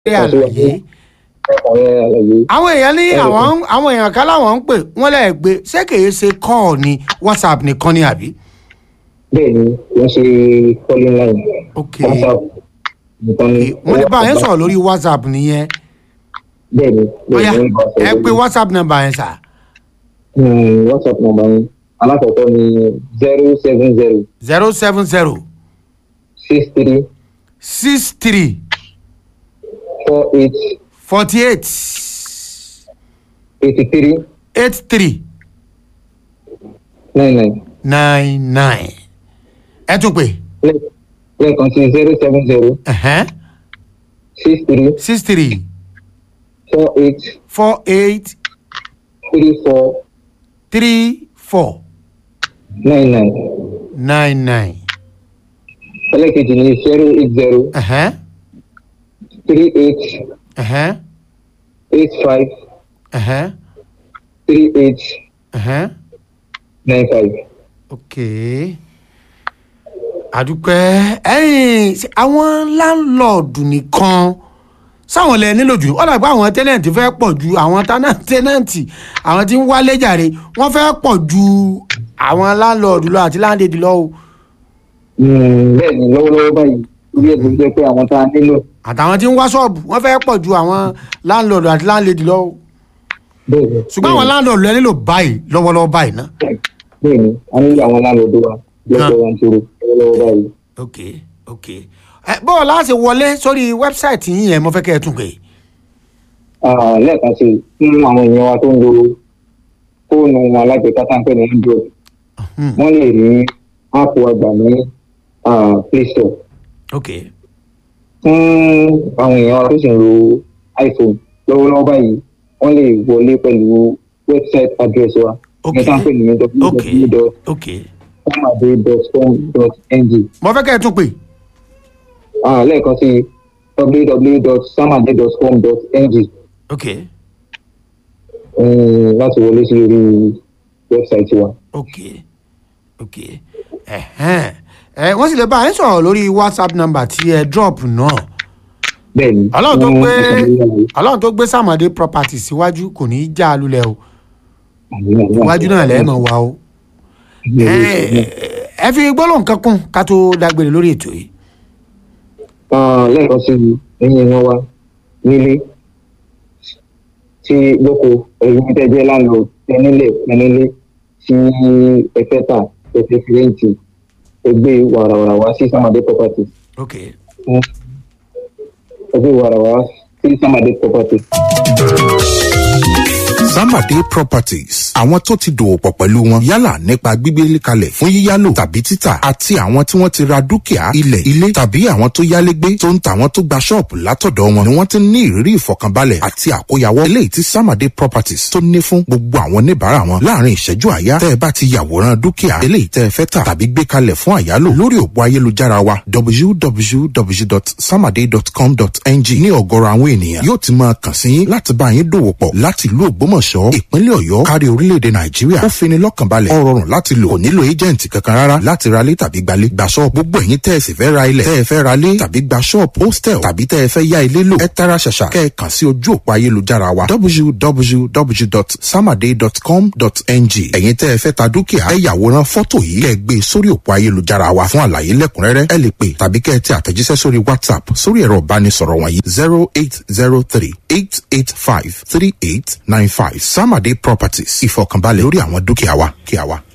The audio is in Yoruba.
ṣe àlàyé ọ̀rẹ́ àlàyé àwọn èèyàn ní àwọn àwọn èèyàn kan láwọn ń pè wọ́n lẹ́ẹ̀ gbé ṣé kìí ṣe kọ́ọ̀ ni whatsapp nìkan ni àbí. bẹ́ẹ̀ ni wọ́n ṣe calling line ok whatsapp nìkan ni. mo lè bá yẹn sọ̀rọ̀ lórí whatsapp nìyẹn bẹ́ẹ̀ ni bóyá bẹ́ẹ̀ ni wọ́n bá ẹ sọ̀rọ̀ pé whatsapp number yẹn sà Hmm, whatsapp number yẹn alákọ̀ọ́kọ́ ni zero seven zero zero seven zero six three six three four eight forty eight eighty three eight three nine nine nine nine ẹ tún pè lẹ́ẹ̀kan sí zero seven zero ẹ̀hẹ́n, six three six three four eight four eight three four three four nine nine nine nine ẹlẹ́ẹ̀kejì ni zero eight zero ẹ̀hẹ́n, three eight ẹ̀hẹ́n, eight five ẹ̀hẹ́n, three eight ẹ̀hẹ́n. nine five. ok àdúpẹ́ ẹ̀yìn ṣe àwọn láńlọ́ọ̀dù nìkan sáwọn lẹ nílò jù ọ̀dà pé àwọn tẹ́nẹ̀ntì fẹ́ pọ̀ ju àwọn tánà- tẹ́nẹ̀ntì àwọn tí ń wálé jàre wọ́n fẹ́ pọ̀ ju àwọn láńlọ́ọ̀dù lọ àti láńlẹ́dì lọ o bẹ́ẹ̀ ni lọ́wọ́lọ́wọ́ báyìí orí ẹ̀ tó ń jẹ́ pé àwọn tá a nílò àtàwọn tí ń wá ṣọ́ọ̀bù wọ́n fẹ́ pọ̀ ju àwọn láńlọ́ọ̀dù àti láńlẹ́dì lọ o bẹ́ẹ̀ ni ṣùgbọ́n àwọn láńlọ́ọ̀dù lẹ nílò báyìí lọ́wọ́lọ́wọ́ báyìí ná. bẹ́ẹ̀ ni a nílò àwọn láńlọ́ọ̀dù wa lọ́pọ̀ wọn tó lọ́wọ́lọ́wọ́ báyìí. ok ok ẹ bọ́ọ̀ láti wọlé sórí wẹ́bsáìtì yín yẹn mo fẹ́ kẹ́ ẹ tún pè é. Ah, lẹ́ẹ̀kan sí i fún àwọn èèyàn wa tó ń lo fóònù wọn alágbèéká tá à ń pè ní android Hmm. wọ́n lè rí áàpù àgbà ní ah, play store ok fún àwọn èèyàn wa tó sì ń lo iphone lọ́wọ́lọ́wọ́ báyìí wọ́n lè wọlé pẹ̀lú website address wa Ok. ní tá à ń pè ní ok www.samade.com.ng mo fẹ́ kẹ́ ẹ tún pè Ah, lẹ́ẹ̀kan sí www.samade.com.ng ok um, láti wọlé sí orí wẹ́bsáìtì wa. ok ok ẹ̀hẹ́n ẹ wọ́n sì lè bá yín sọ̀rọ̀ lórí whatsapp number tí ẹ drop náà bẹ́ẹ̀ni. ọlọ́run tó wọ́n- gbé wọ́n- ọlọ́run tó gbé sàmọ́dé property síwájú kò ní í já a lulẹ̀ o wọ́n- iwájú náà lẹ́ẹ̀mọ̀ wa o ẹ ẹ fi gbólóhùn kan kún ká tó dágbére lórí ètò yìí Ah, lẹ́ẹ̀kan sí i ẹ̀yin ẹ̀yàn wa nílé tí lóko ẹ̀yin tẹ́ jẹ́ láńlọ tẹ́nílẹ̀ tẹ́nílé tí ẹ fẹ́ tà ẹ fẹ́ fi rẹ́ǹtì ẹgbẹ́ wàràwàrà wá sí Samade property ok ẹgbẹ́ wàràwàrà sí Samade property. Samade Properties àwọn tó ti dòwò pọ̀ pẹ̀lú wọn yálà nípa gbígbé kalẹ̀ fún yíyálò tàbí títà àti àwọn tí wọ́n ti ra dúkìá ilẹ̀ ilé tàbí àwọn tó yálégbé tó ń ta àwọn tó gba ṣọ́ọ̀bù látọ̀dọ̀ wọn ni wọ́n ti ní ìrírí ìfọkànbalẹ̀ àti àkóyawọ́ eléyìí tí Samade Properties tó ní fún gbogbo àwọn oníbàárà wọn láàrin ìṣẹ́jú àyá tẹ́ ẹ bá ti yàwòrán dúkìá eléyìí tẹ́ ẹ fẹ́ tà tàbí gbé kalẹ̀ fún àyálò lórí òpó ayélujára wa www.samade.com.ng ní ọ̀gọ̀rọ̀ àwọn ènìyàn yóò ti máa kàn sí yín láti bá yín dòwò pọ̀ láti ìlú Ògbómọ̀ṣọ́ ìpínlẹ̀ Ọ̀yọ́ kárí orílẹ̀-èdè Nàìjíríà ó fini lọ́kàn balẹ̀ ó rọrùn láti lò kò nílò éjẹ̀ǹtì kankan rárá láti ra lé tàbí gbalé gba ṣọ́ọ̀bù gbogbo ẹ̀yin tẹ́ ẹ sì fẹ́ ra ilẹ̀ tẹ́ ẹ fẹ́ ra lé tàbí gba ṣọ́ọ̀bù hostel tàbí tẹ́ ẹ fẹ́ yá ilé lò ẹ tara ṣàṣà kẹ́ ẹ kàn sí ojú òpó ayélujára wa www.samade.com.ng ẹ̀yin tẹ́ ẹ fẹ́ ta dúkìá ẹ yàwòrán fọ́tò yìí kẹ́ ẹ gbé sórí òpó ayélujára wa fún àlàyé lẹ́kùnrẹ́rẹ́ ẹ lè pè tàbí kẹ́ ẹ tẹ àtẹ̀jíṣẹ́ sórí WhatsApp sórí ẹ̀rọ ìbánisọ̀rọ̀ wọ̀nyí zero eight zero three eight eight five three eight nine five Samade Properties ìfọkànbalẹ̀ lórí àwọn dúkìá wa kí a wa.